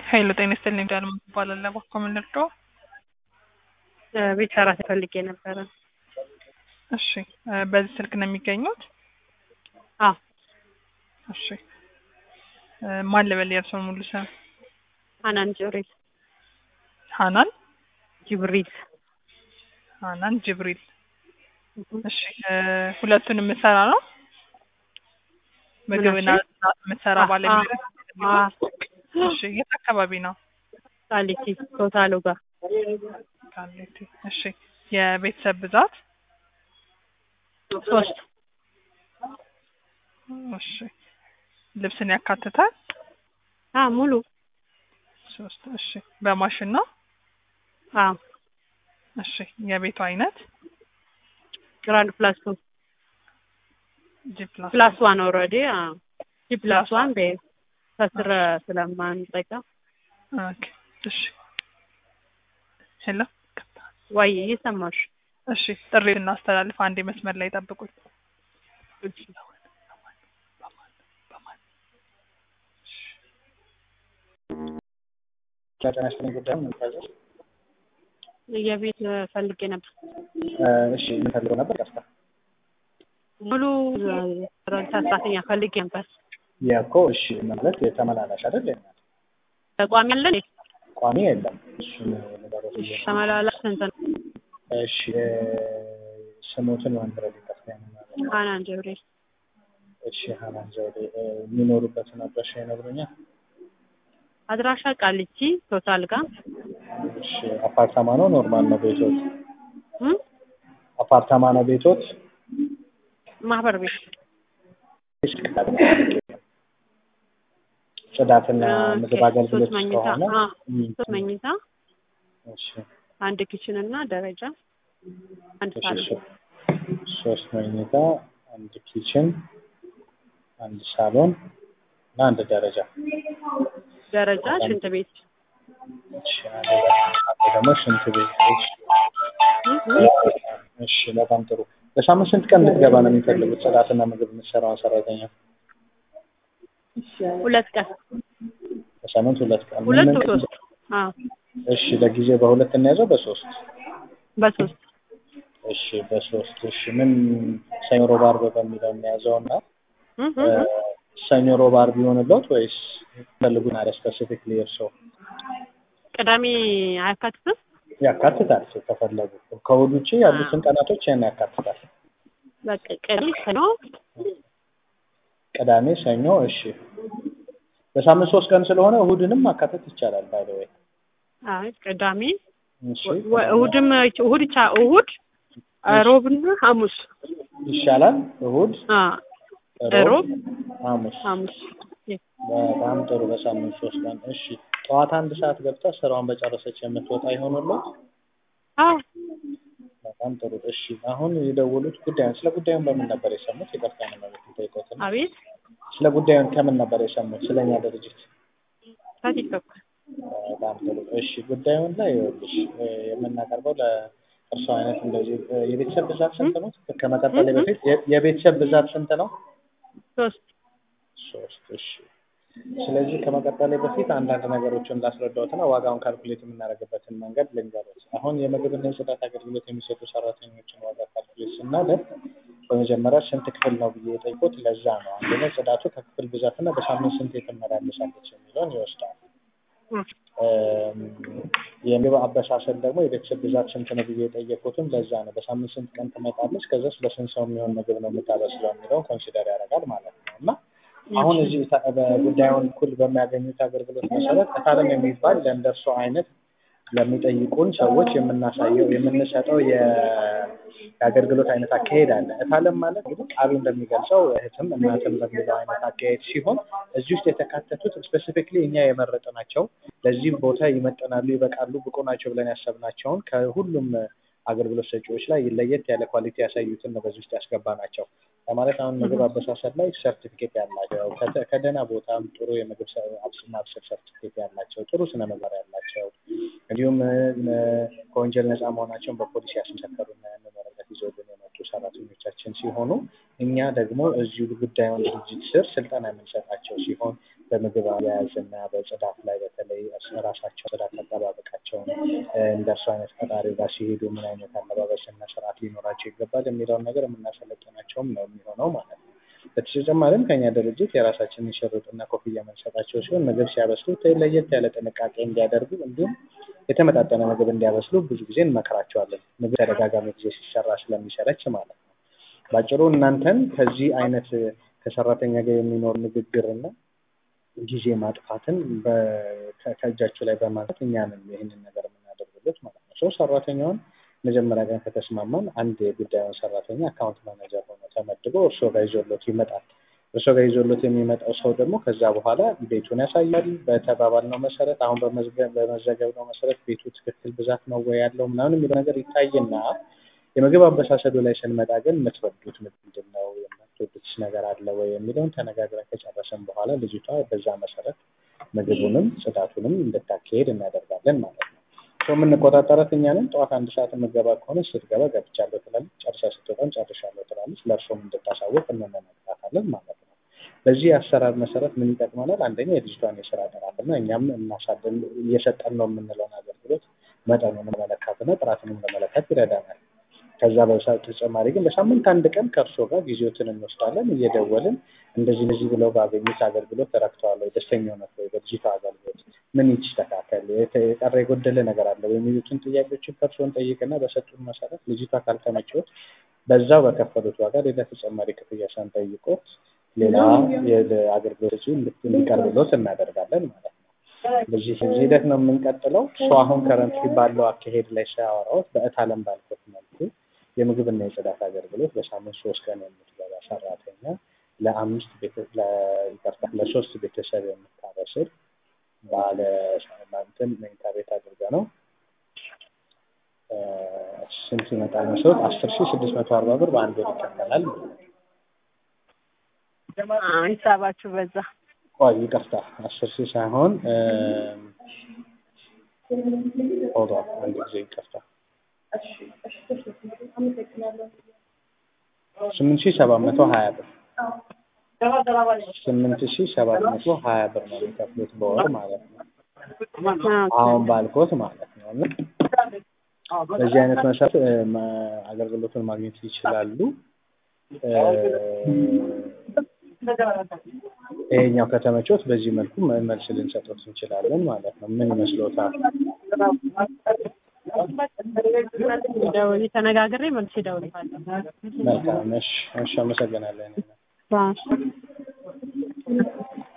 ኃይሉ ጤና ይስጥልኝ ዳልማ እባላለሁ። እባክዎ ምን ልርዳዎ? ቤት ሰራተኛ ፈልጌ ነበረ። እሺ እ በዚህ ስልክ ነው የሚገኙት? አዎ እሺ እ ማን ልበል የእርስዎን ሙሉ ስም? ሀናን ጅብሪል ሀናን ጅብሪል ሀናን ጅብሪል። እሺ እ ሁለቱን የምትሰራ ነው? ምግብና ጽዳት የምትሰራ ባለሙያ? እሺ የት አካባቢ ነው? ቃሊቲ ቶታሉ ጋር ቃሊቲ። እሺ የቤተሰብ ብዛት? ሶስት እሺ ልብስን ያካትታል? አ ሙሉ ሶስት እሺ በማሽን ነው? አዎ እሺ የቤቱ አይነት? ግራንድ ፕላስ ቱ ጂ ፕላስ ፕላስ ዋን ኦልሬዲ ጂ ፕላስ ዋን ቤ ከስር ስለማንጠቀም ኦኬ እሺ ሄሎ ወይ እየሰማሽ እሺ ጥሪ እናስተላልፍ። አንዴ መስመር ላይ ጠብቁኝ። ጤና ይስጥልኝ ጉዳዩ ምን ይባላል? የቤት ፈልጌ ነበር እሺ ምን ፈልገው ነበር? ቀስታ ሙሉ ሰራተኛ ፈልጌ ነበር። የእኮ እሺ ማለት የተመላላሽ አይደል? የእናት ተቋሚ አለን ቋሚ የለም። እሱን ንገሩት ብዬ ነው። ተመላላሽ ስንት ነው? እሺ እ ስሞትን ማንበረድ ይቀስታ ማለት ሀናን ጅብሪል እሺ ሀናን ዘውዴ እ የሚኖሩበትን አድራሻ ይነግሩኛል? አድራሻ ቃሊቲ ቶታል ጋር እሺ አፓርታማ ነው ኖርማል ነው ቤቶት? እም? አፓርታማ ነው ቤቶት? ማህበር ቤት ጽዳትና ምግብ ኦኬ፣ አገልግሎት ሶስት መኝታ ከሆነ አ እም፣ ሶስት መኝታ እሺ አንድ ኪችን እና ደረጃ አንድ እሺ ሳሎን ሶ- ሶስት መኝታ አንድ ኪችን አንድ ሳሎን እና አንድ ደረጃ ደረጃ ሽንት ቤት እሺ አንድ ደግሞ ሽንት ቤት እሺ እሺ በጣም ጥሩ በሳምንት ስንት ቀን እንድትገባ ነው የሚፈልጉት ጽዳትና ምግብ የምትሰራውን ሰራተኛ ሁለት ቀን በሳምንት ሁለት ቀን ሁለት ምን- ሶስት አዎ እሺ ለጊዜው በሁለት እናያዘው በሶስት በሶስት እሺ በሶስት እሺ ምን ሰኞ ሮብ ዓርብ በሚለው እናያዘው እና እም፣ እ እም፣ እም። ሰኞ ሮብ ዓርብ ይሆንልዎት ወይስ ፈልጉን አለ ስፔሲፊክሊ እርስዎ ቅዳሜ አያካትትም? ያካትታል ከፈለጉ ከእሑድ ውጭ ያሉትን ቀናቶች ያን ያካትታል በቃ ቅዳሜ ሰኞ ቅዳሜ ሰኞ እሺ በሳምንት ሶስት ቀን ስለሆነ እሑድንም ማካተት ይቻላል ባይ ዘ ወይ አይ ቅዳሜ እሺ ወ- እሑድም እሑድ ቻ እሑድ ሮብና ሐሙስ ይሻላል እሑድ አ ሮብ ሮብ ሐሙስ ሐሙስ በጣም ጥሩ በሳምንት ሶስት ቀን እሺ ጠዋት አንድ ሰዓት ገብታ ስራዋን በጨረሰች የምትወጣ ይሆንልዎት አዎ በጣም ጥሩ እሺ አሁን የደወሉት ጉዳዩን ስለ ጉዳዩን በምን ነበር የሰሙት ይቅርታ ነው ማለት ጠይቆትን አቤት ስለ ጉዳዩን ከምን ነበር የሰሙት ስለኛ ድርጅት ከቲክቶክ በጣም ጥሩ እሺ ጉዳዩን ላይ ይኸውልሽ እ የምናቀርበው ለእርሶ አይነት እንደዚህ እ የቤተሰብ ብዛት ስንት ነው ከመቀጠሌ በፊት የ- የቤተሰብ ብዛት ስንት ነው ሶስት ሶስት እሺ ስለዚህ ከመቀጠሌ በፊት አንዳንድ ነገሮችን ላስረዳዎትና ዋጋውን ካልኩሌት የምናደርግበትን መንገድ ልንገሮት አሁን የምግብና የጽዳት አገልግሎት የሚሰጡ ሰራተኞችን ዋጋ ካልኩሌት ስናደርግ በመጀመሪያ ስንት ክፍል ነው ብዬ የጠየቁት ለዛ ነው አንደኛ ጽዳቱ ከክፍል ብዛትና በሳምንት ስንት ትመላለሳለች የሚለውን ይወስዳል እም፣ የምግብ አበሳሰል ደግሞ የቤተሰብ ብዛት ስንት ነው ብዬ የጠየቁትም ለዛ ነው በሳምንት ስንት ቀን ትመጣለች ከዛስ ለስንት ሰው የሚሆን ምግብ ነው የምታበስለው የሚለውን ኮንሲደር ያደርጋል ማለት ነው እና አሁን እዚህ ታ- በጉዳዩን እኩል በሚያገኙት አገልግሎት መሰረት እታለም የሚባል ለእንደርሶ አይነት ለሚጠይቁን ሰዎች የምናሳየው የምንሰጠው የ- የአገልግሎት አይነት አካሄድ አለ። እታለም ማለት እንግዲህ ቃሉ እንደሚገልጸው እህትም እናትም በሚለው አይነት አካሄድ ሲሆን እዚህ ውስጥ የተካተቱት ስፔሲፊክሊ እኛ የመረጥናቸው ለዚህ ቦታ ይመጠናሉ፣ ይበቃሉ፣ ብቁ ናቸው ብለን ያሰብናቸውን ከሁሉም አገልግሎት ሰጪዎች ላይ ለየት ያለ ኳሊቲ ያሳዩትን ነው በዚህ ውስጥ ያስገባ ናቸው። ለማለት አሁን ምግብ አበሳሰል ላይ ሰርቲፊኬት ያላቸው ከተ- ከደህና ቦታም ጥሩ የምግብ ሰ- አብስ- ማብሰል ሰርቲፊኬት ያላቸው ጥሩ ስነ ምግባር ያላቸው እንዲሁም እ፣ ከወንጀል ነፃ መሆናቸውን በፖሊስ ያስመሰከሩና ያንን ወረቀት ይዘውልን የመጡ ሰራተኞቻችን ሲሆኑ እኛ ደግሞ እዚሁ ጉዳዩን ድርጅት ስር ስልጠና የምንሰጣቸው ሲሆን በምግብ አያያዝና በጽዳት ላይ በተለይ ራሳቸው ጽዳት አጠባበቃቸውን እንደ እርሱ አይነት ፈጣሪ ጋር ሲሄዱ ምን አይነት አለባበስና ስርዓት ሊኖራቸው ይገባል የሚለውን ነገር የምናሰለጥናቸውም ነው የሚሆነው ማለት ነው። በተጨማሪም ከኛ ድርጅት የራሳችንን ሽርጥና ኮፍያ የምንሰጣቸው ሲሆን ምግብ ሲያበስሉ ለየት ያለ ጥንቃቄ እንዲያደርጉ እንዲሁም የተመጣጠነ ምግብ እንዲያበስሉ ብዙ ጊዜ እንመክራቸዋለን። ምግብ ተደጋጋሚ ጊዜ ሲሰራ ስለሚሰለች ማለት ነው። ባጭሩ እናንተን ከዚህ አይነት ከሰራተኛ ጋር የሚኖር ንግግርና ጊዜ ማጥፋትን ከእጃችሁ ላይ በማንሳት እኛንም ይህንን ነገር የምናደርግለት ማለት ነው። ሰው ሰራተኛውን መጀመሪያ ቀን ከተስማማን አንድ የጉዳዩን ሰራተኛ አካውንት ማናጀር ሆኖ ተመድቦ እርሶ ጋር ይዞሎት ይመጣል። እርሶ ጋር ይዞሎት የሚመጣው ሰው ደግሞ ከዛ በኋላ ቤቱን ያሳያል። በተባባልነው መሰረት አሁን በመዘገብነው መሰረት ቤቱ ትክክል ብዛት ነው ወይ ያለው ምናምን የሚለው ነገር ይታይና የምግብ አበሳሰዱ ላይ ስንመጣ ግን የምትወዱት ምንድን ነው የምትወዱት ነገር አለ ወይ የሚለውን ተነጋግረን ከጨረሰን በኋላ ልጅቷ በዛ መሰረት ምግቡንም ጽዳቱንም እንድታካሄድ እናደርጋለን ማለት ነው። የምንቆጣጠረት እኛ ነን። ጠዋት አንድ ሰዓት የምገባ ከሆነ ስትገባ ገብቻለሁ ትላለች፣ ጨርሳ ስትወጣም ጨርሻለሁ ትላለች። ለእርሶም እንድታሳውቅ እንነግራታለን ማለት ነው። በዚህ አሰራር መሰረት ምን ይጠቅመናል? አንደኛ የልጅቷን የስራ ጥራትና እኛም እናሳድን እየሰጠን ነው የምንለውን አገልግሎት መጠኑን ለመለካትና ጥራቱንም ለመለካት ይረዳናል። ከዛ በተጨማሪ ግን በሳምንት አንድ ቀን ከእርሶ ጋር ጊዜዎትን እንወስዳለን እየደወልን እንደዚህ እንደዚህ ብለው ባገኙት አገልግሎት ተረክተዋል ወይ፣ ደስተኛ ሆነት ወይ፣ በልጅቷ አገልግሎት ምን ይስተካከል፣ የቀረ የጎደለ ነገር አለ የሚሉትን ጥያቄዎችን ከእርስዎን ጠይቅና በሰጡን መሰረት ልጅቷ ካልተመቸዎት በዛው በከፈሉት ዋጋ ሌላ ተጨማሪ ክፍያ ሳንጠይቅዎት ሌላ አገልግሎት እንዲቀርብሎት እናደርጋለን ማለት ነው። በዚህ ሂደት ነው የምንቀጥለው። ሰው አሁን ከረንትሊ ባለው አካሄድ ላይ ሳያወራዎት በእት አለም ባልኩት መልኩ የምግብና የጽዳት አገልግሎት በሳምንት ሶስት ቀን የምትገባ ሰራተኛ ለአምስት ይቅርታ ለሶስት ቤተሰብ የምታበስል ባለ እንትን መኝታ ቤት አድርገ ነው ስንት ይመጣል መሰረት አስር ሺህ ስድስት መቶ አርባ ብር በአንድ ወር ይከፈላል። ሂሳባችሁ በዛ ቆይ ይቅርታ አስር ሺህ ሳይሆን ሆዷ አንድ ጊዜ ይቅርታ ስምንት ሺህ ሰባት መቶ ሀያ ብር ስምንት ሺህ ሰባት መቶ ሀያ ብር ነው የሚከፍሉት በወር ማለት ነው። አሁን ባልኮት ማለት ነው። እና በዚህ አይነት መሰረት አገልግሎቱን ማግኘት ይችላሉ። ይሄኛው ከተመቾት በዚህ መልኩ መልስ ልንሰጡት እንችላለን ማለት ነው። ምን ይመስሎታል? ደውዬ ተነጋግሬ መልስ እደውልልሃለሁ። መልካም። እሺ፣ እሺ፣ አመሰግናለን።